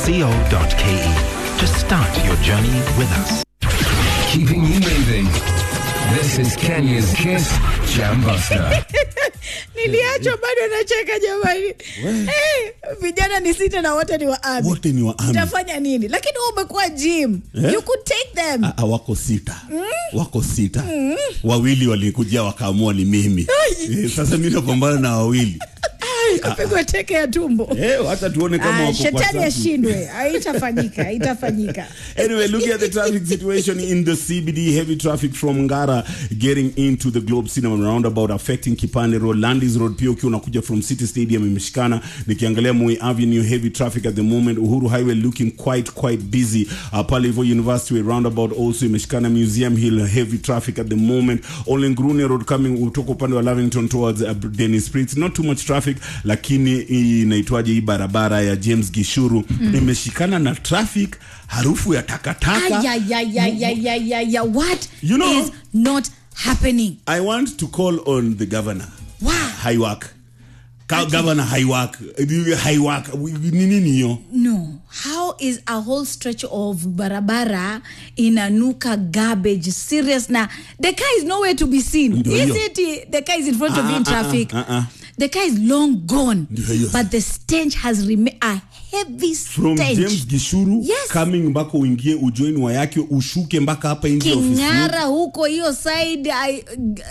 to start your journey with us. Keeping you moving. This is Kenya's Kiss Jam Buster. niliachwa bado nacheka jamani hey, vijana ni sita na wote ni wa army. Wote ni wa army. utafanya nini lakini wewe umekuwa gym Eh? you could take them Ah, ah, wako sita wako sita wawili walikujia wakaamua ni mimi eh, sasa mi napambana na wawili kapigwa teke ya tumbo eh, hata tuone kama Ah, wako kwa shetani safu. ashindwe haitafanyika haitafanyika Anyway, looking at the traffic situation in the CBD, heavy traffic from Ngara getting into the Globe Cinema roundabout affecting Kipande Road, Landis Road pia ukiwa unakuja from City Stadium imeshikana. Nikiangalia Moi Avenue, heavy traffic at the moment. Uhuru Highway looking quite quite busy. Uh, pale hivyo University Way roundabout also imeshikana. Museum Hill heavy traffic at the moment. Ole Ngurune Road coming kutoka upande wa Lavington towards uh, Dennis Prince. Not too much traffic, lakini hii inaitwaje hii barabara ya James Gishuru imeshikana na traffic, harufu ya takataka. Ayayayayayayaya, what You know- is not happening I want to call on the governor. Wow. Haiwak. Ka governor Haiwak. Haiwak. Ni nini hiyo? no how is a whole stretch of barabara inanuka garbage serious na the car is nowhere to be seen Ndio is hiyo. it the car is in front of Ah, you in ah, ah, traffic ah, ah. the car is long gone Ndio hiyo. but the stench has remained a heavy From stench James Gishuru Yes. coming mpaka uingie ujoin wa yake ushuke mpaka hapa nje ya ofisi. king'ara huko hiyo side I,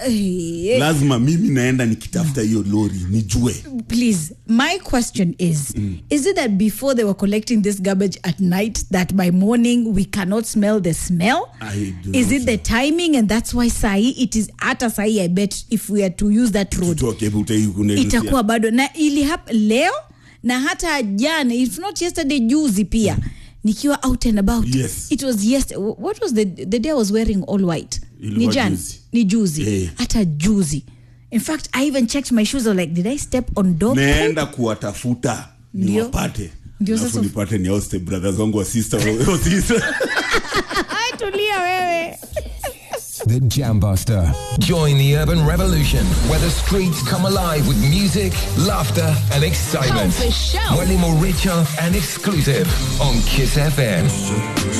eh, Lazima mimi naenda nikitafuta hiyo lori nijue. please my question is is it that before they were collecting this garbage at night that by morning we cannot smell the smell I do is not it the timing and that's why sahi it is hata sahi i bet if we are to use that road Tutoke hebu utai kuna itakuwa bado na ili hap leo na hata jana if not yesterday juzi pia nikiwa out and about Yes. it was yesterday what was the, the day i was wearing all white Ilikuwa ni jana juzi. ni juzi Eh. hata juzi in fact i even checked my shoes I was like did i step on dog poop? naenda kuwatafuta Ndio. niwapate. Ndio Alafu sasa- nipate ni hoste brothers wangu wa sister wa sister. Ai, tulia wewe The Jam Buster. Join the urban revolution where the streets come alive with music, laughter, and excitement. Oh, for sure. Way more richer and exclusive on Kiss FM.